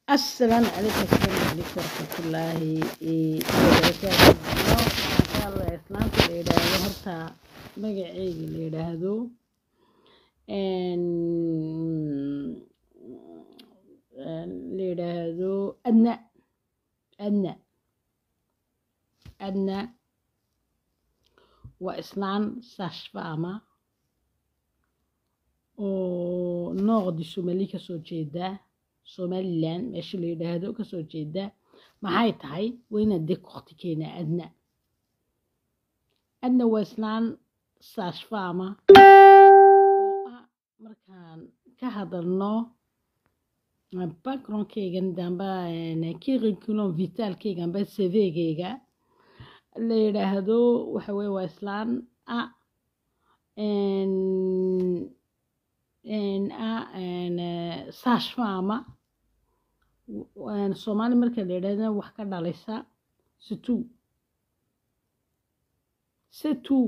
السلام عليكم السلام عليكم ورحمة الله وبركاته insha allah islaamka la yidhaahdo horta magaceyga la yidhaahdo la yidhaahdo adna adna adna waa islaan saashfaama oo noocdi somali kasoo jeeda somalilan meesha la yidhaahdo kasoo jeeda maxay tahay waa inaad deg waqti keenaa adna adna waa islaan saashfaama oo ah markaan ka hadalno backgroundkeygan damba curriculum vitalkeyga amba cvgeyga la yidhaahdo waxa weye waa islaan a saashfaama soomaali marka la yidhahdana wax ka dhalisa situ situ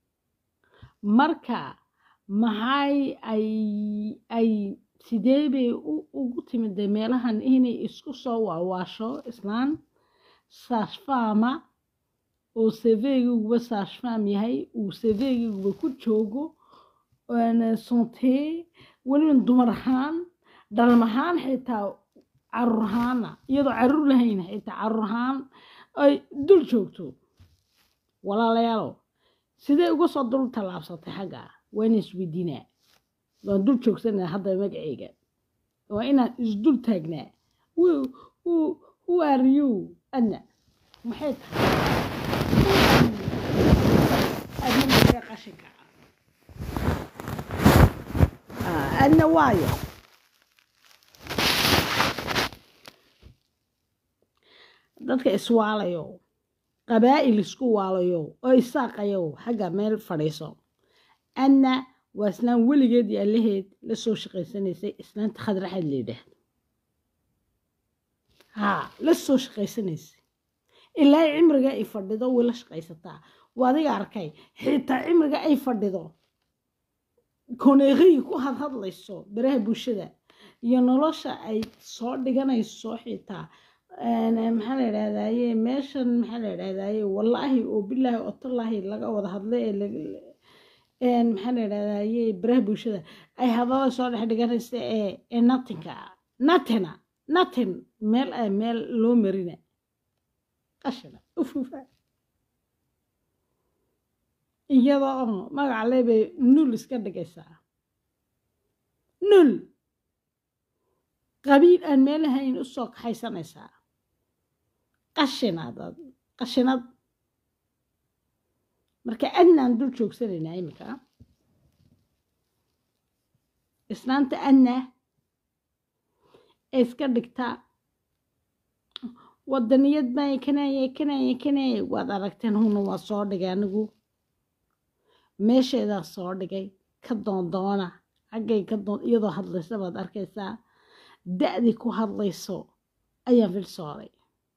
marka maxay ay ay sidee bay ugu timida meelahan inay isku soo waawaasho islaan saashfaama oo sevegiguba saashfaam yahay uu sevegiguba ku joogo sontee weliba dumar ahaan dhalm ahaan xitaa caruur ahaana iyadoo caruur lahayn xitaa caruur ahaan ay dul joogto walaalayaalo sidee uga soo dul tallaabsatay xagga waa inaan isweydiinaa waan dul joogsanaa hadda magaceyga waa inaan isdul taagnaa who are you adna maxay tahay adna maxay qashinka adna waayo dadka iswaalayo qabaa'il isku waalayo oo isaaqayo xagga meel fadhiiso adna waa islaan weligeed iyo allaheed la soo shaqaysanaysay islaanta khadraxaad la yidhaahdo haa la soo shaqaysanaysay ilaa cimriga ay fadhido way la shaqaysataa waa adiga arkay xitaa cimriga ay fadhido koneeqii ku hadhadlayso baraha bulshada iyo nolosha ay soo dhiganayso xitaa maxaa la yidhahdaye meeshan maxaa la yidhahdaye wallaahi oo bilaahi oo tallaahi laga wada hadlay ee maxaa la yidhahdaye baraha bulshada ay hadalada soo dhex dhiganaysa ee ee natinka natina natin meel ah meel loo marina qashina ufufa iyada oo magaca leebay nul iska dhigaysaa nul qabiil aan meelahayn u soo kaxaysanaysaa qashinaad qashinad marka adnaan dul joogsanaynaa iminka islaanta adna ee iska dhigtaa wadaniyad baa kanaya kanaya kanaya waad aragteen huna waa soo dhigay anigu meesheedaa soo dhigay ka doondoona xaggay ka doon iyadoo hadlaysa baad arkaysaa da-dii ku hadlayso ayaan filsooday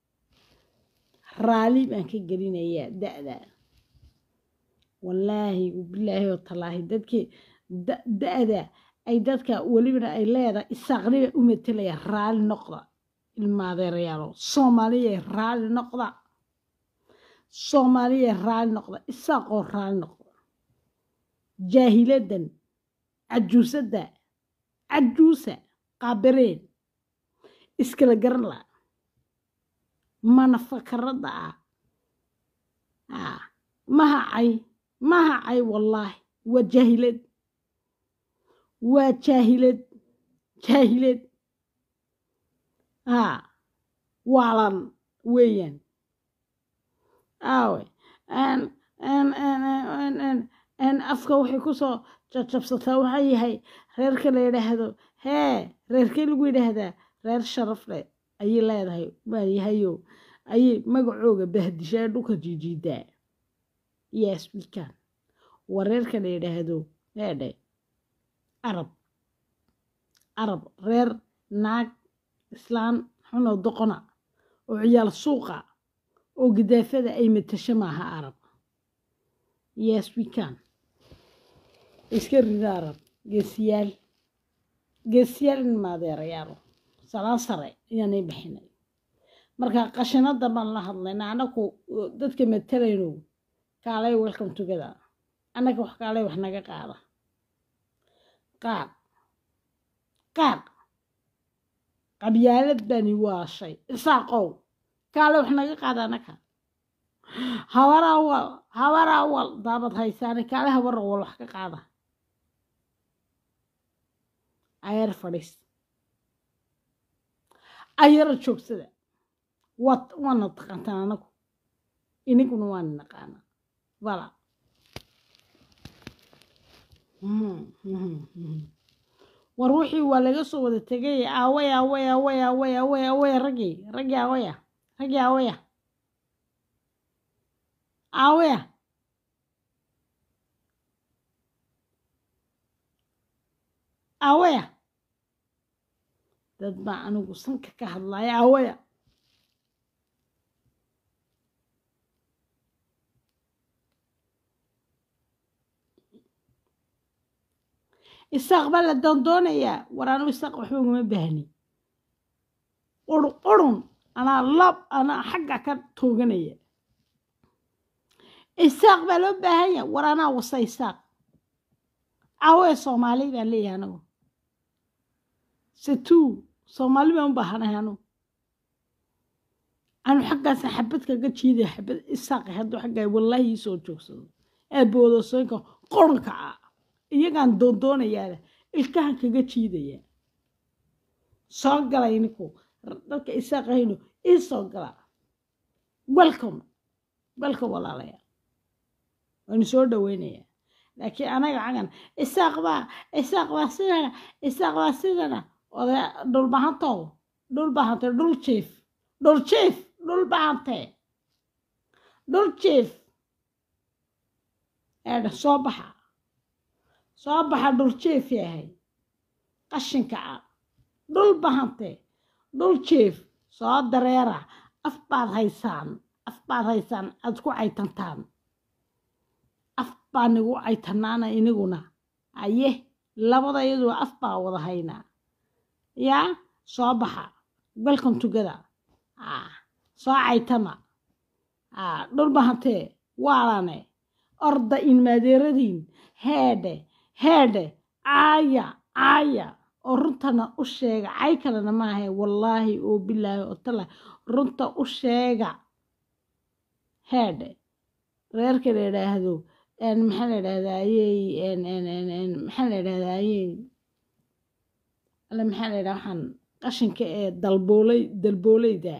raali baan ka gelinayaa da-da wallaahi bilaahi oo tallaahi dadkii da-da ay dadka welibana ay leedahay isaaqniba u matelaya raali noqda ilmaadeerayaalo soomaaliya raali noqda soomaaliya raali noqda isaaqoo raali noqda jaahiladan cajuusadda cajuusa qaabareen iskala garan la manafakarada ah mahacay mahacay wallaahi waa jaahilad waa jaahilad jaahilad haa waalan weeyaan aawe afka waxay kusoo jabjabsataa waxaa yahay reerka la yidhaahdo hee reerkee lagu yidhaahdaa reer sharaf leh ayay leedahay waayahayo ayay magacooga bahdishaa dhulka jiijiidaa yes wikan waa reerka la yidhaahdo heedhe carab carab reer naag islaan xunoo doqona oo ciyaal suuqa oo gidaafada ay matasho maaha arab yes wikan iska rida arab geesiyaal geesiyaal in maadeerayaalo salaan sare ayaanay bixinay marka qashinada baan la hadlayna anaku dadka matalayno kaalay welcome together annaga wax kaalay wax naga qaada qaad qaad qabyaalad bani waashay isaaqow kaalay wax naga qaada annaga habar awal habar awal daabad haysaane kaale habar awal wax ka qaada ayar fadhiis ayara joogsada waad waana taqaantaan anagu iniguna waana naqaana bala war wixii waa laga soo wada tegay aaway aaway aaway aaway aaway aaway raggii raggii aawaya raggii aawaya aawaya aawaya dad baa anigu sanka ka hadlaya aawaya isaaq baa la doondoonayaa war anigu isaaq waxba ugama baahni urun urun anaa lab anaa xagga ka tooganaya isaaq baa loo baahan yahay war anaa wasa isaaq aawee soomaali baan leeyahay anigu setuu soomaali baan u baahanahay anigu anu xaggaasa xabad kaga jiidaya xabad isaaqi hadduu xaggaa wallaahi ii soo joogsado ee boodasooyinka qoranka ah iyagaan doondoonayaana ilkahan kaga jiidaya soo galay ninku dadka isaaqahayno ii soo gala welcome welcome walaalayaa waanu soo dhaweynayaa laakiin anaga cagan isaaq baa isaaq baa sidana isaaq baa sidana oda dhul bahantow dhul bahante dhul jiif dhul jiif dhul bahante dhul jiif eedha soo baxa soo baxa dhul jiif yahay qashinka ah dhul bahante dhul jiif soo dareera af baad haysaan af baad haysaan aad ku caytantaan af baa nigu caytanaana iniguna aye labada iyadua af baa wada haynaa yaa soo baxa welcome together soo caytama dhul bahantee waalane orda inmaadeeradiin heedhe heedhe caaya caaya oo runtana u sheega cay kalena maahe wallaahi oo bilaahi oo tala runta u sheega heedhe reerka la idhaahdo maxaa la idhahdayey maxaa la idhahdayey alle maxaa la idhaha waxaan qashinka ee dalbooley dalbooleyda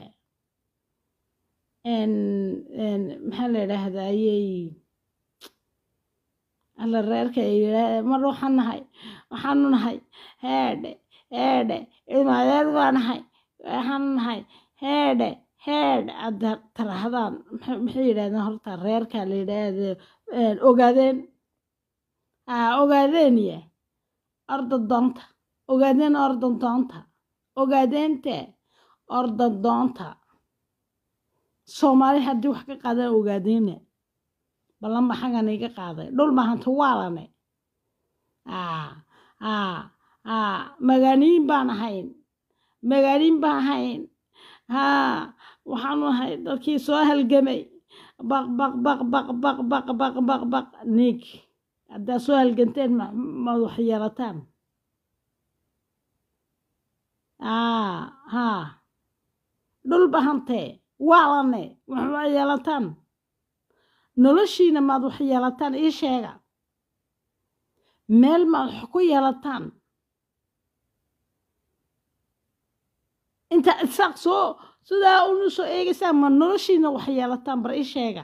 maxaa la idhaahdayey alla reerka mar waxaan nahay waxaanu nahay heedhe heedhe ilmaadeed baa nahay waxaanu nahay heedhe heedhe aada tarahdaan maxay yidhahdeen horta reerka la yidhaahdo ogaadeen ogaadeen ya orda doonta ogaadeen orda doonta ogaadeente orda doonta soomaali haddii wax ka qaadaan ogaadeena ballanba xaggan iga qaaday dhul mahanta waalane magaaniin baan ahayn magaaniin baan ahayn haa waxaanu ahay dadkii soo halgamay baq baq baq baq baq baq baq baq baq niig haddaa soo halganteen ma wax yeelataan haa dhul bahantee waalane waxma yeelataan noloshiina maad wax yeelataan ii sheega meel maad wax ku yeelataan inta isaaq soo sidaa unu soo eegaysaan ma noloshiina wax yeelataan bar ii sheega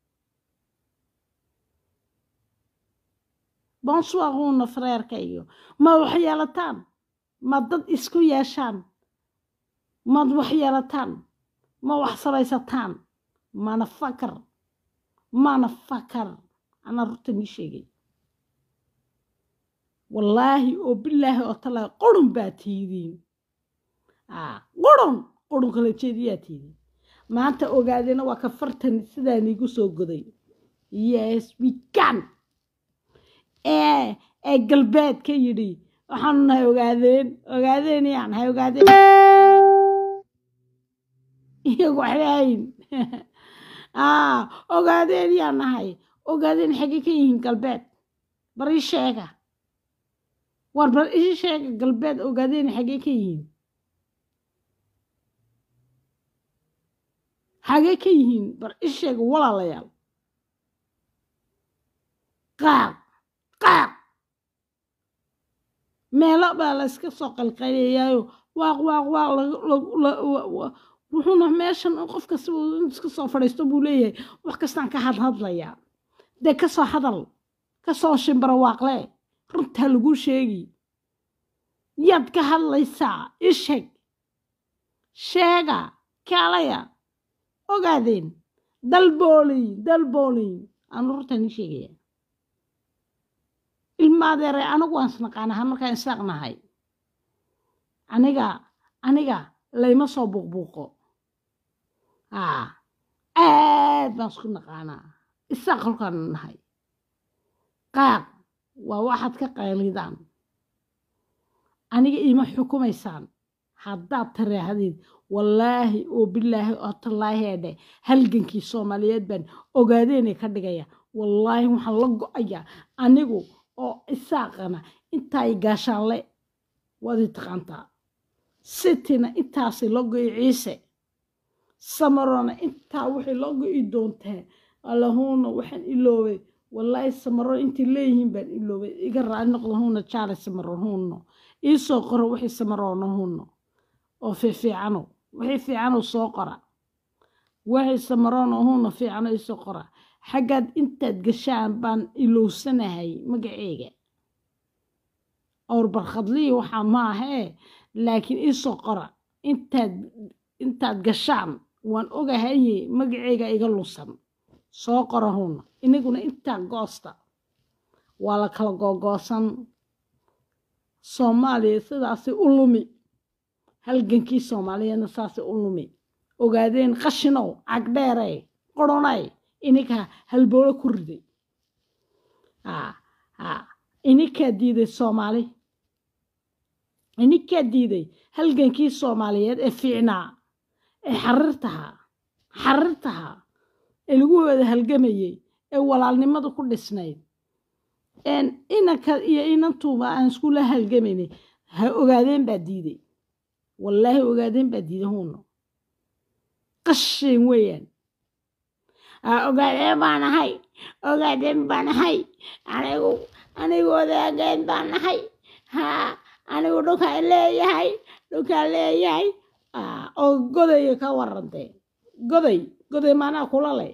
bonsuaquuna freerka iyo maad wax yeelataan maad dad isku yeeshaan maad wax yeelataan ma wax samaysataan mana fakar mana fakar anaa rurta nii sheegay wallaahi oo bilaahi oo talaahi qurun baa tiidiin qurun qurun kala jeediyaa tiidiin maanta ogaadena waa ka fartan sidaa niigu soo goday yes we can ee ee galbeed ka yidhi waxaanu nahay ogaadeen ogaadeen yaan nahay ogaadeen iyagu waxba hayn ogaadeen yaan nahay ogaadeen xaggee ka yihiin galbeed bar ii sheega war bar ii sheega galbeed ogaadeen xaggee ka yihiin xagee ka yihiin bar ii sheega walaalayaal qaaq qaaq meelo baa la iska soo qalqalayaayo waaq waaq waaq wuxuuna meeshan qof kasta iska soo fadhiisto buu leeyahay wax kastaan ka hadhadlayaa dee ka soo hadal ka soo shimbaro waaqle runtaa lagu sheegi yaad ka hadlaysaa ii sheeg sheega kaalaya ogaadeen dalboolin dalboolin aanu runtaan ii sheegaya ilmaadeere anigu waan isnaqaanaha markaan isaaqnahay aniga aniga layma soo buuqbuuqo aad baan isku naqaanaa isaaq kolkaan nahay qaaq waa waxaad ka qaylidaan aniga iima xukumaysaan haddaad tiraahdeed wallaahi oo bilaahi oo tallaahi edhe halgankii soomaaliyeed baan ogaadeenay ka dhigaya wallaahi waxaan la go-ayaa anigu oo isaaqana intaay gaashaanle waad i taqaantaa sitina intaasay la go-i ciise samarona intaa waxay la go-i doontaa allahuuna waxaan iloobay wallaahi samaro intay leeyihiin baan iloobay iga raali noqdo huuna jaale samaro huuno iisoo qoro wixii samaroona huuno oo fiifiicano wixii fiicano soo qora wixii samaroona huuno fiicano iisoo qora xaggaad intaad gashaan baan ilowsanahay magaceega awr barkhadlii waxaa maahee laakiin iisoo qora intaad intaad gashaan waan ogahaye magaceega iga lusan soo qora huuna inaguna intaa goosta waa la kala googoosan soomaaliya sidaasay u lumi halgankii soomaaliyeedna saasay u lumi ogaadeen qashinow cagdheere qoronay ininkaa halboolo ku riday ininkaa diiday soomaali ininkaa diiday halgankii soomaaliyeed ee fiicnaa ee xarirtahaa xarirtahaa ee lagu wada halgamayey ee walaalnimada ku dhisnayd inanka iyo inantuuba aan iskula halgamaynay ha ogaadeen baa diiday wallaahi ogaadeen baa diiday huuno qashin weeyaan ogaadeen baan ahay ogaadeen baan ahay anigu anigu odaageen baan ahay haa anigu dhulkaa leeyahay dhulkaa leeyahay oo godaya ka warantee goday goday maanaa kula leh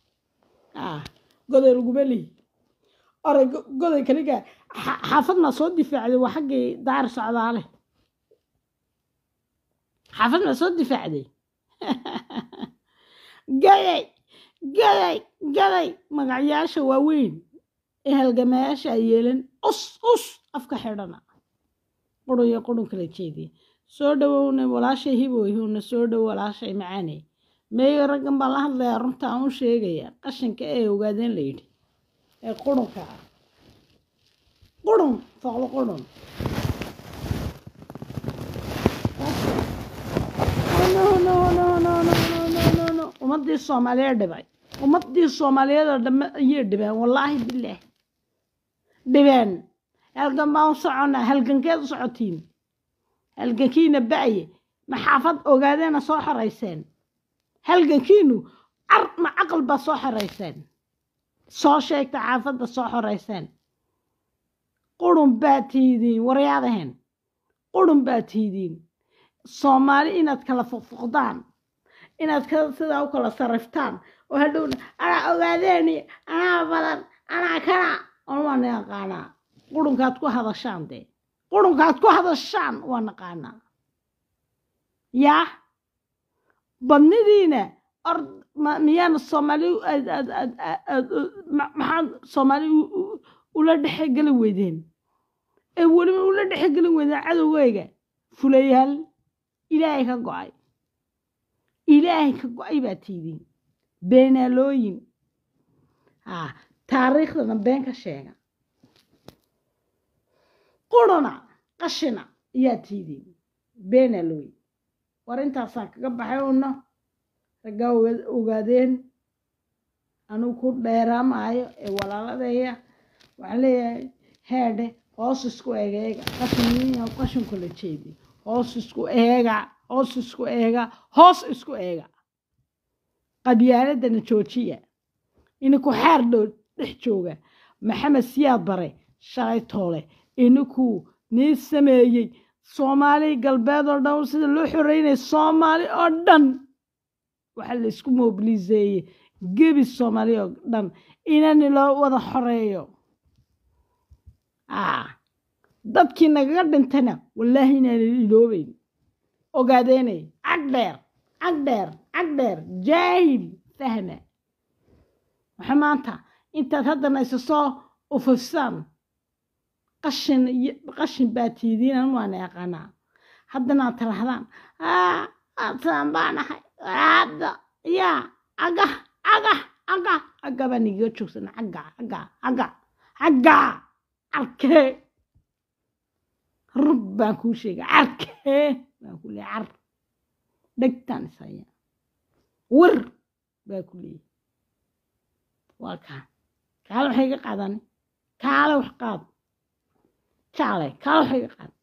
goday laguma lihi oray goday kaliga xaafad maa soo difaacday waa xaggii daar socdaale xaafad maa soo difaacday gaday gaday gaday magacyaasha waaweyn ee halgamayaasha yeelan us us afka xidhana qurun iyo qurun kala jeediya soo dhowowna walaashay hiboyhuna soo dhow walaashay macaane meeyo raggan baan la hadlayaa runta aan u sheegaya qashinka ee ogaadeen la yidhi ee qurunka ah qurun foqdo qurun ummadii soomaaliyeed dhibay ummadii soomaaliyeed oo dhamme ayay dhibeen wallaahi bilaah dhibeen halgan baan u soconnaa halgankeed u socotiin halgankiina ba'ye ma xaafad ogaadeena soo xorayseen halgankiinu car ma caqal baa soo xorayseen soo sheegta xaafadda soo xorayseen qurun baa tiidiin waryaadahen qurun baa tiidiin soomaali inaad kala foqfoqdaan inaad sidaa u kala sarriftaan oo hadhowna anaa ogaadeeni anaa badan anaa kana on waa naqaanaa qurunkaad ku hadashaan dee qurunkaad ku hadashaan waa naqaanaa yaa badnidiina or miyaana soomaali maxaad soomaali ula dhexegeli weydeen ee weliba ula dhexegeli weydeen cadowgeyga fulayaal ilaahay ka go-ay ilaahay ka go-ay baa tiidiin beenaalooyin ah taariikhdana been ka sheega quruna qashina ayaa tiidiin beenaa la wey war intaasaan kaga baxay una raggaa ogaadeen anugu ku dheeraamaayo ee walaaladeeya waxaan leeyahay heedhe hoos isku eega eega qashin qashinku la jeedi hoos isku eega hoos isku eega hoos isku eega qabyaaladana joojiya ininku xaar dhow dhex jooga maxamed siyaad bare shalay toole ininkuu nii sameeyey soomaali galbeed oo dhan sida loo xoreynaya soomaali oo dhan waxaa la isku mobiliseeyey gebi soomaali oo dhan inani loo wada xoreeyo dadkii nagaga dhintana wallaahi inaanan iloobeyn ogaadeenay cag dheer cag dheer cag dheer jaahil fahma waxa maanta intaad haddana isa soo ufufsaan qashin qashin baa tiidiinan waana yaqaanaa haddana aad tirahdaan saan baanahay hadda yaa aga aga aga aga baa nigaga joogsana aga aga aga aga carkee rub baan kuu sheega carkee baan ku leeya car dhegtaan isaya wir baa ku leeya waa kaa kaale waxay iga qaadani kaale wax qaad jaale kaale waxay iga qaad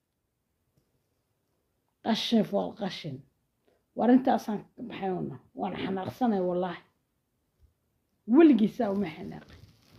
qashin fool qashin war intaasaan ka baxayona waan xanaaqsanay wallaahi weligiisaa uma xanaaqay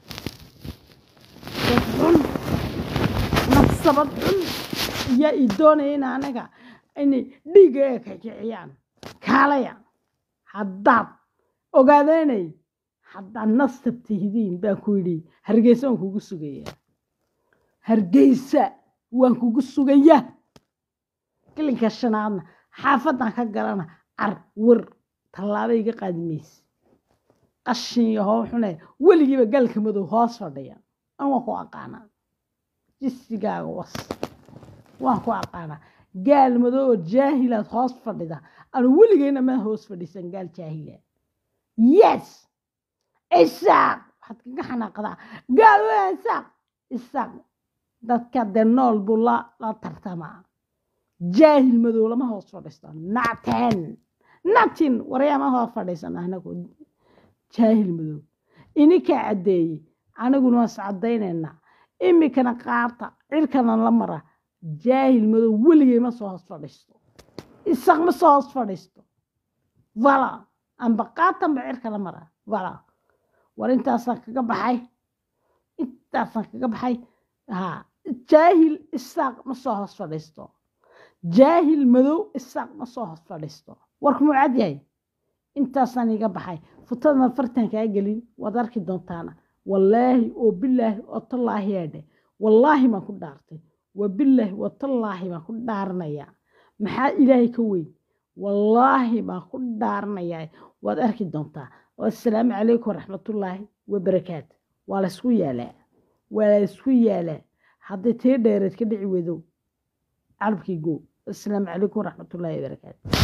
dad xun nafsabad xun iyaa ii doonaya in anaga inay dhiiga ee ka kiciyaan kaalaya haddaad ogaadeynay haddaad nasab tihidiin baan ku yidhi hargeysa waan kugu sugayaa hargeysa waan kugu sugayaa gelinka shanaadna xaafadan ka galana car wir tallaaba iga qaadi mayse qashin iyo hoo xune weligiiba galka madow hoos fadhiya an waan ku aqaanaa jisigaaga was waan ku aqaanaa gaal madow oo jaahilaad hoos fadhida anu weligeyna ma hoos fadhiisan gaal jaahila yes isaaq waxaad kaga xanaaqdaa gaal waa isaaq isaaq dadka dee nool buu la la tartamaa jaahil madow lama hoos fadhiisto naten natin waryaama hoos fadhiisan anagu jaahil madow ininkaa caddeeyey aniguna waas caddaynaynaa imikana qaata cirkana la mara jaahil madow weligay ma soo hoos fadhiisto isaq ma soo hoos fadhiisto vala amba qaatanba cirka la mara vala war intaasaan kaga baxay intaasaan kaga baxay ha jaahil isaaq ma soo hoos fadhiisto jaahil madow isaaq ma soo hoos fadhiisto warku muu cad yahay intaasaan iga baxay futadana fartan kaa gelin waad arki doontaana wallaahi oo bilaahi oo tallaahi yaadhe wallaahi baan ku dhaartay wabilaahi wa tallaahi baan ku dhaaranayaa maxaa ilaahay ka weyn wallaahi baan ku dhaaranayaa waad arki doontaa assalaamu calaykum waraxmatullaahi wabarakaatu waa laysku yaalaa waa laysku yaalaa hadday tii dheereed ka dhici weydo calabkii go assalaamu calaykum waraxmatullaahi wabarakaatu